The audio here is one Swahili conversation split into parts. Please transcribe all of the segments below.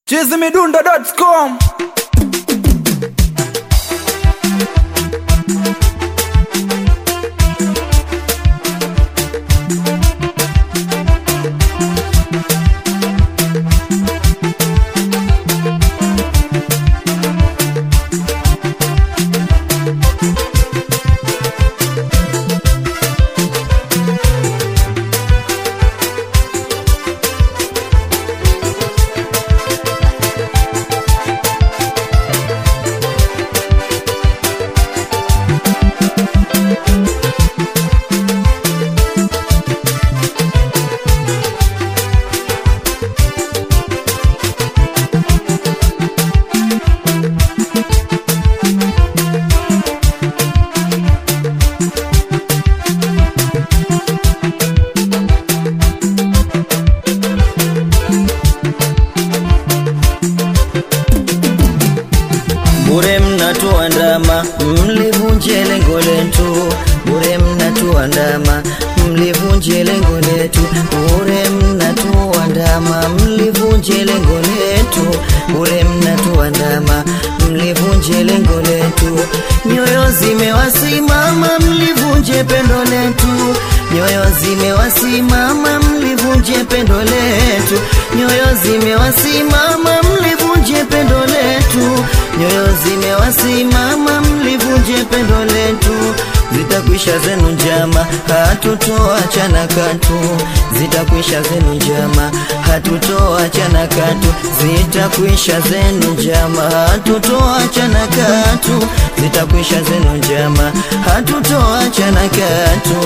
chizimidundo.com bure mnatuandama mlivunje lengo letu bure mnatuandama mlivunje lengo letu bure mnatuandama mlivunje lengo letu bure mnatuandama mlivunje lengo letu nyoyo zimewasimama mlivunje pendo letu nyoyo zimewasimama mlivunje pendo letu nyoyo zimewasimama mlivunje pendo letu nyoyo zimewasimama mlivunje pendo letu zitakwisha zenu njama hatutoachana katu zitakwisha zenu njama hatutoachana katu zitakwisha zenu njama hatutoachana katu zitakwisha zenu njama hatutoachana katu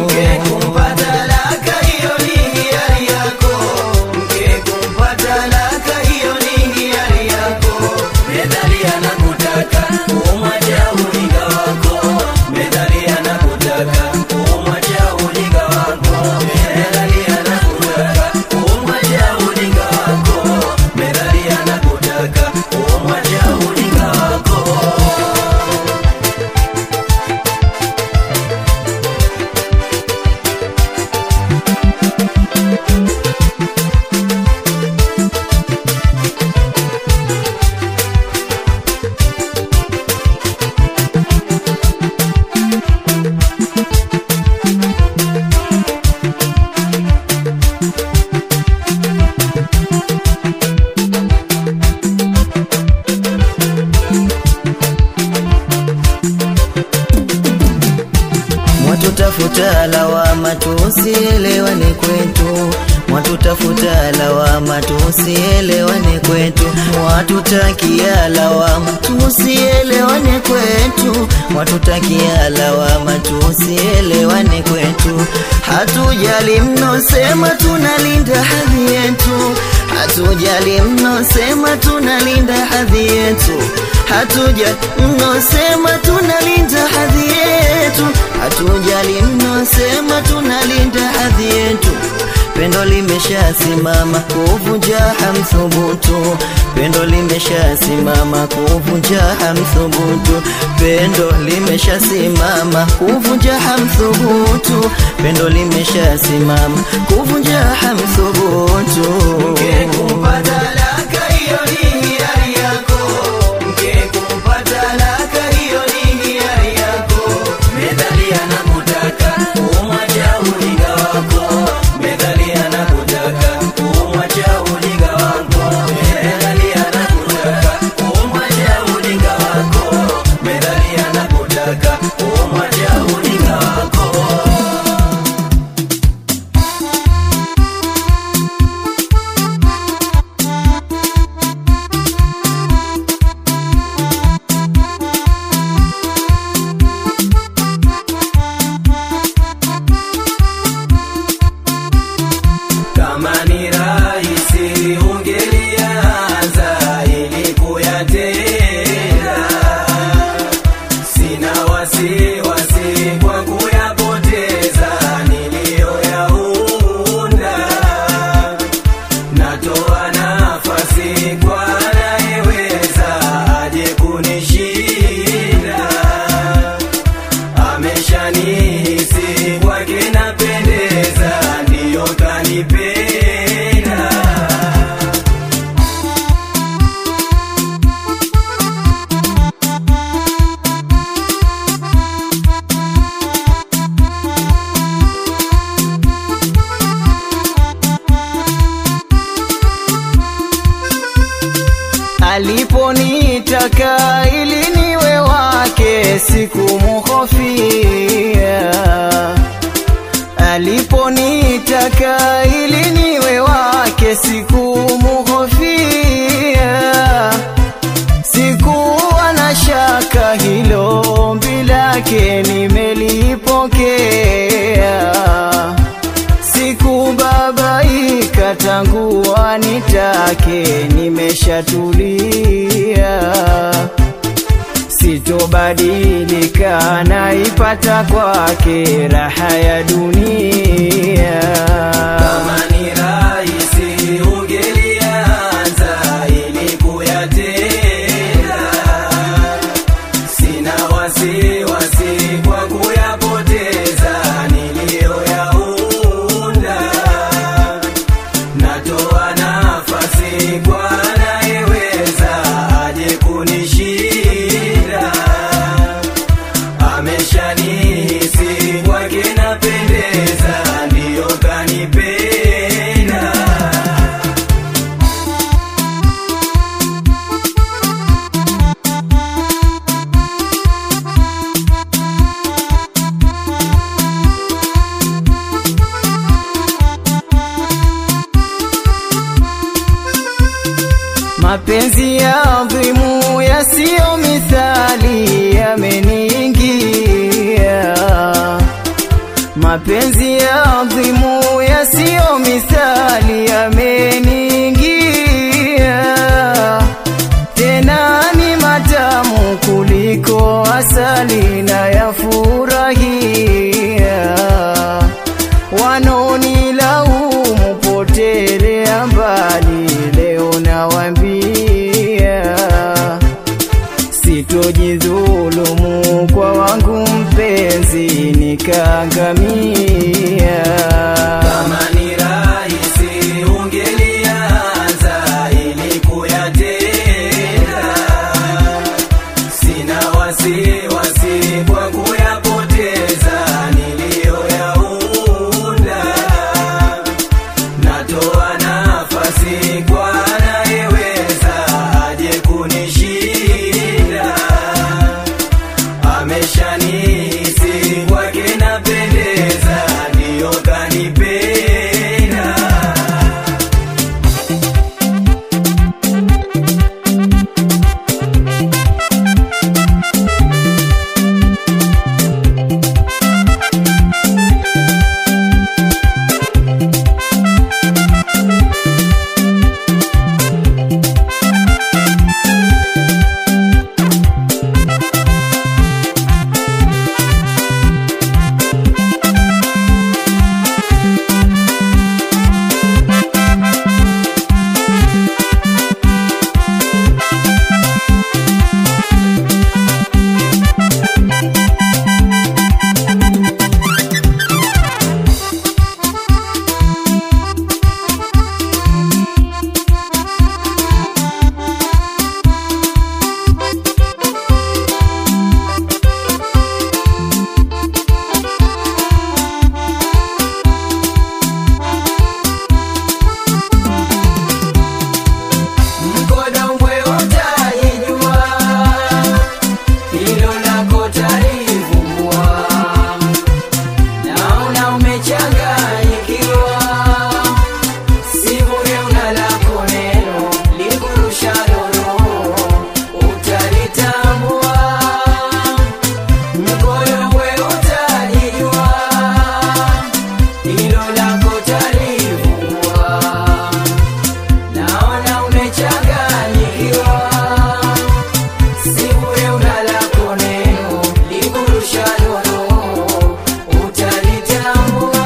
mwatutafuta lawama tusielewane kwetu mwatutafuta lawama tusielewane kwetu mwatutakia lawama tusielewane kwetu mwatutakia lawama tusielewane kwetu hatujali mnosema tunalinda hadhi yetu hatujali mnosema tunalinda hadhi yetu hatujali mnosema tunalinda hadhi yetu hatujali mnosema tunalinda hadhi yetu pendo limeshasimama kuvunja hamthubutu pendo limeshasimama kuvunja hamthubutu pendo limeshasimama kuvunja hamthubutu pendo limeshasimama kuvunja hamthubutu Kama ni rahisi ungelianza ili kuyatenda. Sina wasiwasi kwa kuyapoteza niliyoyaunda. Natoa nafasi kwa anayeweza aje kunishinda. Ameshanihisi kwake napendeza, ndiyo kanipenda. aliponitaka ili niwe wake sikumuhofia aliponitaka ili niwe wake sikumuhofia sikuwa na shaka hilo ombi lake nimelipokea sikubabaika tangu anitake nimeshatulia sitobadilika naipata kwake raha ya dunia Kama ni rahisi ungelianza ili kuyatenda. Sina wasiwasi kwa kuyapoteza niliyoyaunda. Natoa nafasi kwa anayeweza aje kunishinda. Ameshanihisi kwake napendeza, ndiyo kanipenda. mapenzi ya adhimu yasiyo mithali yameniingia mapenzi ya adhimu yasiyo mithali yameniingia tena ni matamu kuliko asali na yafurahia wanaonilaumu potelea mbali leo nawambia sitojidhulumu kwa wangu mpenzi nikaangamia Kama ni rahisi ungelianza ili kuyatenda. Sina wasiwasi kwa kuyapoteza niliyoyaunda. Natoa nafasi kwa anayeweza aje kunishinda. Ameshanihisi kwake napendeza, ndiyo kanipenda. Mkodombwe utaijua, hilo lako talivumbua. Naona umechanganyikiwa, si bure una lako neno likurusha roho, utalitambua. Mkodombwe utajijua, hilo lako talivumbua. Naona umechanganyikiwa, si bure una lako neno likurusha roho, utalitambua.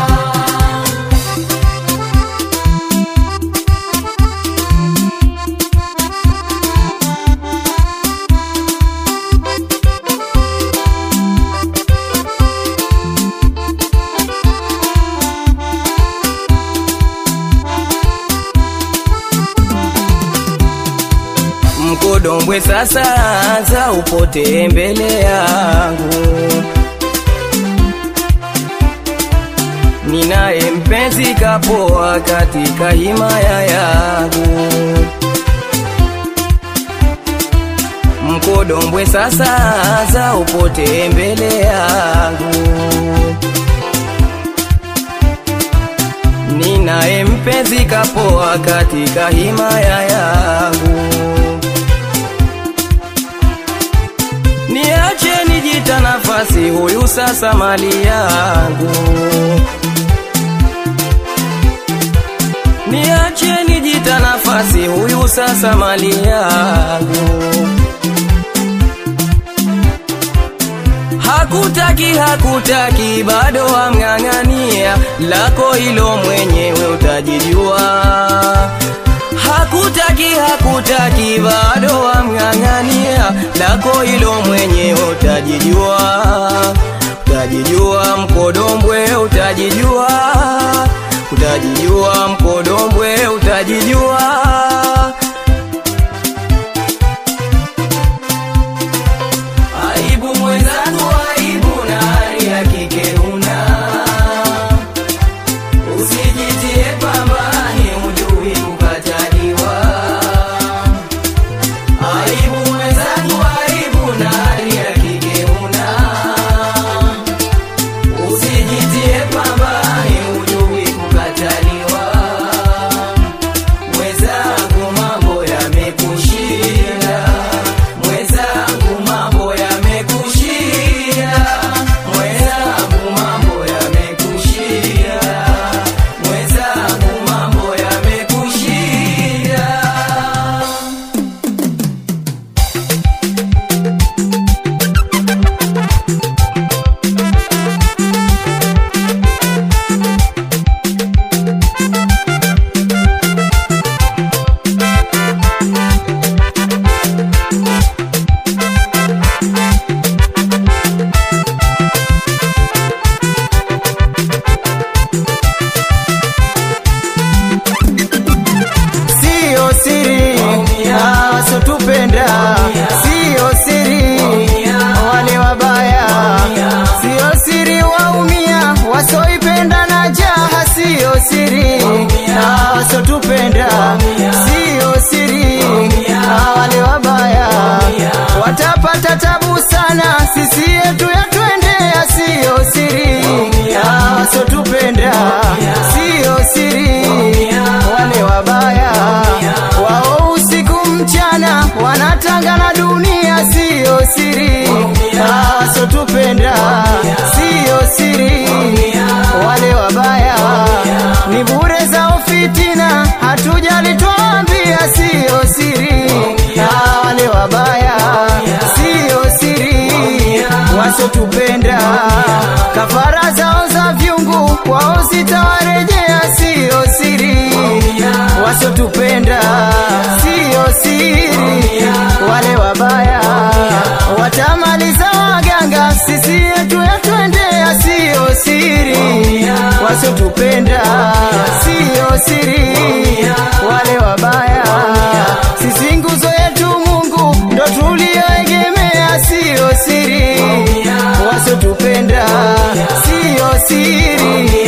Mkodombwe sasa anza upote mbele yangu, ninaye mpenzi kapoa katika himaya yangu. mkodombwe sasa za upote mbele yangu ninaye mpenzi kapoa katika himaya yangu niache nijita nafasi huyu sasa mali yangu niache nijita nafasi huyu sasa mali yangu hakutaki hakutaki bado amng'ang'ania lako hilo mwenyewe utajijua hakutaki hakutaki bado amng'ang'ania lako hilo mwenyewe utajijua utajijua mkodombwe utajijua utajijua mkodombwe utajijua aibu mwenzangu aibu na hali ya kike una usijitie pambani ujui kukataliwa aibu mwenzangu aibu na hali ya kike una usijitie pambani ujui kukataliwa mwenzangu mambo yamekushinda mwenzangu mambo yamekushinda mwenzangu mambo yamekushinda mwenzangu mambo yamekushinda Sio siri wasotupenda, sio siri wale wabaya, sio siri waumia wasoipenda na jaha, sio siri wasotupenda, sio siri wale wabaya watapata tabu sana, sisi yetu yatwendea, sio siri wasotupenda, sio siri wale wabaya wao usiku mchana wanatanga na dunia, siyo siri wasotupenda, siyo siri wale wabaya ni bure zao fitina, hatujali twambia, siyo siri wale wabaya, siyo siri wasotupenda, kafara zao za vyungu kwao zitawarejea, siyo siri wasotupenda, siyo siri wale wabaya watamaliza waganga, sisi yetu yatwendea, siyo siri wasotupenda, siyo siri wale wabaya, sisi nguzo yetu Mungu ndo tulioegemea, siyo siri wasotupenda, siyo siri